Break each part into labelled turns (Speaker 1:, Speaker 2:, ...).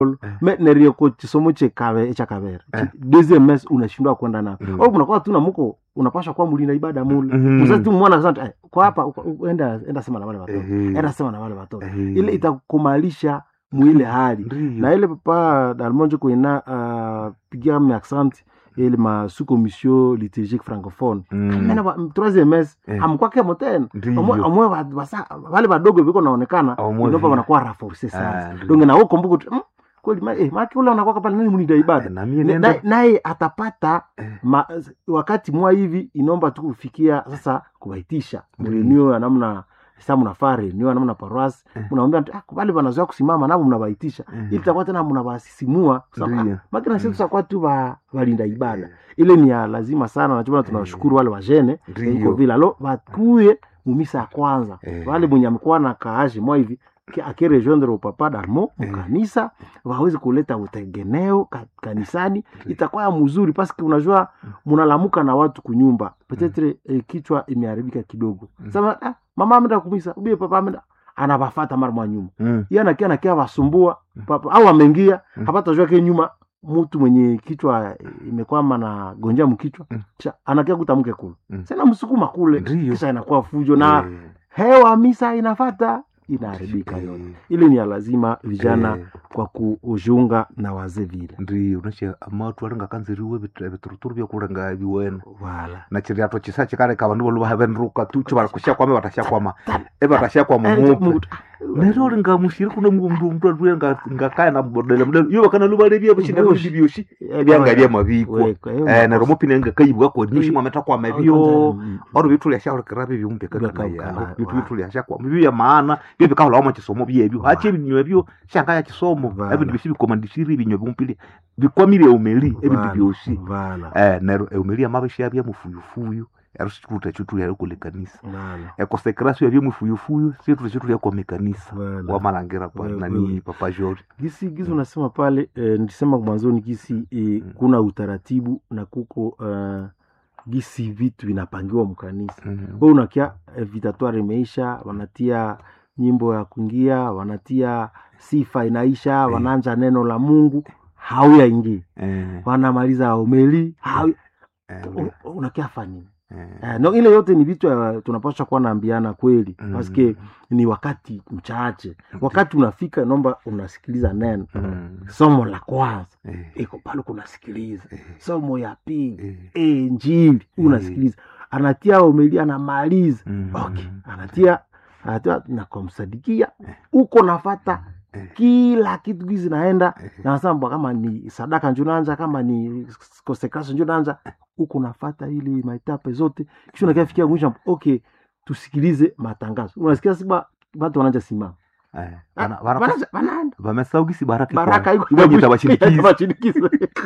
Speaker 1: me nerioko chisomo chekave echakavera
Speaker 2: Eh.
Speaker 1: deuxième mes unashindwa kwenda na
Speaker 2: Mm.
Speaker 1: au kunakuwa tu na muko unapasha kuwa mulinda ibada mule
Speaker 2: Mhm.
Speaker 1: mzazi tu mwana asante eh, kwa hapa uko- uko- enda enda sema na wale watoto
Speaker 2: Ehe.
Speaker 1: enda sema na wale watoto
Speaker 2: Ehe.
Speaker 1: ile itakumalisha mwile hali
Speaker 2: Ndiyo.
Speaker 1: na ile papa dalmonjo kuina uh, pigia me accent ile ma sous commission liturgique francophone
Speaker 2: Mm.
Speaker 1: mena ba- troisième mes
Speaker 2: Eh.
Speaker 1: amkwake moten
Speaker 2: Ndiyo.
Speaker 1: omwe omwe ba- basa- wale badogo viko naonekana
Speaker 2: Omwe
Speaker 1: inopa
Speaker 2: vile.
Speaker 1: wanakuwa raforce
Speaker 2: Ah,
Speaker 1: sana
Speaker 2: ndiyo.
Speaker 1: donge na uko mbuku tu, mm, kweli ma- eh, maki ule anakuwa pale nani mnida ibada
Speaker 2: Na mie
Speaker 1: Na-
Speaker 2: nenda-
Speaker 1: na- naye atapata
Speaker 2: Eh.
Speaker 1: ma, wakati mwa hivi inomba tu kufikia sasa kubaitisha
Speaker 2: Ndiyo.
Speaker 1: mrenio ya namna sa mnafaa renio ya namna paroasi
Speaker 2: Eh.
Speaker 1: mnaambia ah, kubali banazoea kusimama navo mnabaitisha
Speaker 2: Eh.
Speaker 1: ili takuwa tena mnabasisimua kusema,
Speaker 2: Ndiyo.
Speaker 1: ah, makina sisi tutakuwa tu ba- balinda ibada
Speaker 2: Eh.
Speaker 1: ile ni ya lazima sana nachomana tunawashukuru wale wajene
Speaker 2: Ndiyo.
Speaker 1: iko vile alo bakuye mumisa ya kwanza
Speaker 2: Eh.
Speaker 1: wale mwenye amekuwa na kaaji mwa hivi ki- akirejoindre upapa darmo
Speaker 2: Eh.
Speaker 1: mukanisa wawezi kuleta utegeneo ka, kanisani itakuwa ya mzuri paski unajua munalamuka na watu kunyumba petetre eh, kichwa imeharibika kidogo sema ah, mama amenda kumisa ubie papa amenda anabafata mara mwa nyuma
Speaker 2: Mm.
Speaker 1: iye anakia nakia wasumbua papa au ameingia
Speaker 2: Mm.
Speaker 1: hapata jua ke nyuma mtu mwenye kichwa eh, imekwama na gonja mkichwa
Speaker 2: Mm.
Speaker 1: cha anakia kutamke kule
Speaker 2: Mm.
Speaker 1: sena msukuma kule
Speaker 2: Ndiyo.
Speaker 1: kisha inakuwa fujo na
Speaker 2: Eh.
Speaker 1: hewa misa inafata inaharibika
Speaker 2: Eh.
Speaker 1: yote ile ni ya lazima vijana
Speaker 2: Eh.
Speaker 1: kwa kujiunga na wazee vile
Speaker 2: ndiyo unache amatu alinga kanziriwe bituruturu byokulenga biwene
Speaker 1: wala
Speaker 2: na chiriato chisa chikareka abandu bolu bahabenruka tu cho barakushakwama batashakwama e batashakwama mupe nero linga mushiri kuna mndu mndu alikuwa nga ngakaya na bodela mudelo yo bakana luba lebya bishina
Speaker 1: Bushi.
Speaker 2: bindi byoshi byanga bya mabiko eh nero mupine nga kayibwa ko nishi mwameta kwa mabyo oro bitu lya shauri kirabe byumbe kaka
Speaker 1: Byakakala,
Speaker 2: ya bitu
Speaker 1: wa.
Speaker 2: bitu lya shakwa bibyo ya maana byo bikahola wamo kisomo byebyo hache ibinywe byo shanga ya kisomo
Speaker 1: Vala.
Speaker 2: ebintu bishi bikomandishiri ibinywe byumpili bikwamire umeli ebintu byoshi
Speaker 1: vala
Speaker 2: eh nero umeli amabishi abya mufuyufuyu yarushikuta chutu ya kule kanisa
Speaker 1: vala
Speaker 2: ekosekrasio yabyo mufuyufuyu situ chitu ya kwa mekanisa
Speaker 1: vala
Speaker 2: wamalangira kwa
Speaker 1: Wewe,
Speaker 2: nani
Speaker 1: wewe.
Speaker 2: papa George
Speaker 1: gisi gisi unasema pale eh, nilisema mwanzoni gisi eh, kuna utaratibu na kuko uh, gisi vitu vinapangiwa mkanisa
Speaker 2: Mhm.
Speaker 1: we unakia eh, vitatoire imeisha wanatia nyimbo ya kuingia wanatia sifa inaisha wanaanja neno la mungu hauyaingie
Speaker 2: eh
Speaker 1: wanamaliza omeli hau
Speaker 2: eh
Speaker 1: u- unakia fanini
Speaker 2: eh
Speaker 1: Eh, no, ile yote ni vitu uh, tunapaswa kuwa naambiana kweli
Speaker 2: Mm.
Speaker 1: paske ni wakati mchache wakati unafika naomba unasikiliza neno
Speaker 2: mm,
Speaker 1: somo la kwanza
Speaker 2: eh
Speaker 1: iko pale kunasikiliza
Speaker 2: eh
Speaker 1: somo ya pili
Speaker 2: eh
Speaker 1: e, njili unasikiliza anatia omeli anamaliza
Speaker 2: mm,
Speaker 1: okay. anatia anatia na kumsadikia
Speaker 2: Eh.
Speaker 1: uko nafata
Speaker 2: eh
Speaker 1: kila kitu gizi naenda
Speaker 2: eh
Speaker 1: na nasema mbwa kama ni sadaka njo nanja kama ni konsekrasio njo nanja huko nafata ili maetape zote kisha unakiafikia mwisho okay tusikilize matangazo unasikia siba watu wananja simama
Speaker 2: eh
Speaker 1: Ah,
Speaker 2: bana bana
Speaker 1: wanaanza- wanaenda
Speaker 2: bamesaugisi baraka
Speaker 1: baraka iko
Speaker 2: ibanyita bashinikiza
Speaker 1: bashinikiza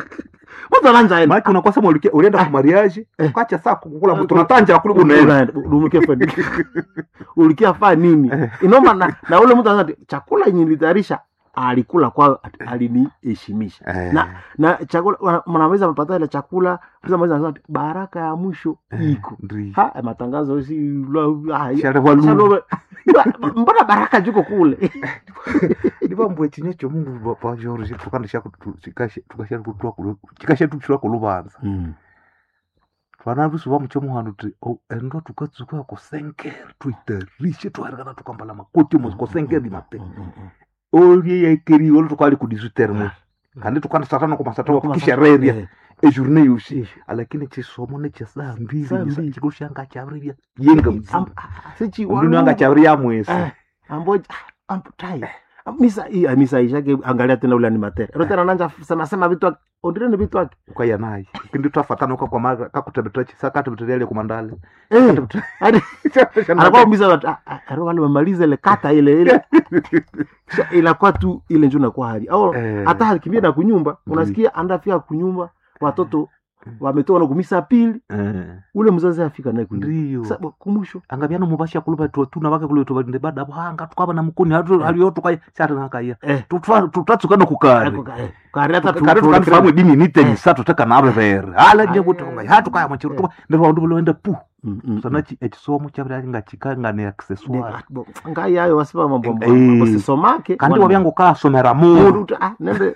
Speaker 1: watu wananja enda
Speaker 2: maki unakuwa sema ulikia ulienda kwa mariage
Speaker 1: Eh.
Speaker 2: ukacha saa kukula mtu tunatanja kule unaenda
Speaker 1: ulikia fa ulikia fa nini inoma na, na ule mtu anasema chakula yenye nilitayarisha alikula kwa aliniheshimisha
Speaker 2: eh
Speaker 1: na na chakula wana- mnaweza mpata ile chakula mnaweza mnaweza kusema ati, baraka ya mwisho iko
Speaker 2: ndri
Speaker 1: ha matangazo si la- ah,
Speaker 2: share walu
Speaker 1: shalo- Ba- mbona baraka juko kule
Speaker 2: ndibambwe chinye cho mungu papa George tukanda shako tukashe tukashe kutwa kulo chikashe tuchira kulubanza twana rusu wa mucho muhanu ti o endo tukatsuka ko senker tuitarishe twarikana tukambala makoti mo ko senker di mape olie ya ikeri olo tukali ku 18 mo kandi tukanda satana ko masatana ko kishereria
Speaker 1: Eh,
Speaker 2: e journée yoshi
Speaker 1: eh.
Speaker 2: lakini chisomo ne chisa mbili
Speaker 1: Saa
Speaker 2: nisa
Speaker 1: mbili.
Speaker 2: chikushanga chavriria yenga
Speaker 1: Am-
Speaker 2: mzima
Speaker 1: ah, sichi
Speaker 2: ndio
Speaker 1: walu-
Speaker 2: anga chavria mwesi
Speaker 1: Eh, ambo ah, ambo tai misa i- ah, misa ishake angalia tena ule animatere ero tena nanja sema sema vitu wake ondire ni vitu wake
Speaker 2: ukaya naye kindi twafatana kwa kwa mara kakutebetera chisa katebetera ile kumandale
Speaker 1: eh hadi anakuwa misa watu ah, ah, ero wale wamaliza ile kata ile ile Sha- inakuwa tu ile njo nakuwa hali au
Speaker 2: Eh.
Speaker 1: hata alikimbia na kunyumba unasikia andafika kunyumba watoto wametoka na kumisa pili
Speaker 2: eh
Speaker 1: ule mzazi afika naye kunyumba
Speaker 2: ndiyo
Speaker 1: Sasa kumusho
Speaker 2: angabyana mubasha kuluba tuna bake kule tubande bada banga tukaba na mukuni hatu haliyo tukaya sata nakaya
Speaker 1: eh
Speaker 2: tutwa tutatsuka no kukari
Speaker 1: ako ka- eh, kari hata tu-
Speaker 2: kare
Speaker 1: tu-
Speaker 2: tukani famu dini nite
Speaker 1: Eh.
Speaker 2: ni sato teka na abevere ala nje
Speaker 1: Ah,
Speaker 2: buto
Speaker 1: eh,
Speaker 2: ngai hatu kaya machiru
Speaker 1: eh.
Speaker 2: tuba ndiro wandu bulo enda pu
Speaker 1: Mm, mm,
Speaker 2: sona chi- ekisomo kyabira nga kikangane
Speaker 1: mm.
Speaker 2: accessoire
Speaker 1: Bo, ngai ayo wasipa mambo
Speaker 2: Eh.
Speaker 1: basisomake
Speaker 2: kandi
Speaker 1: wana-
Speaker 2: wabyangu kasomera
Speaker 1: mundu
Speaker 2: mundu
Speaker 1: uti, ah, nende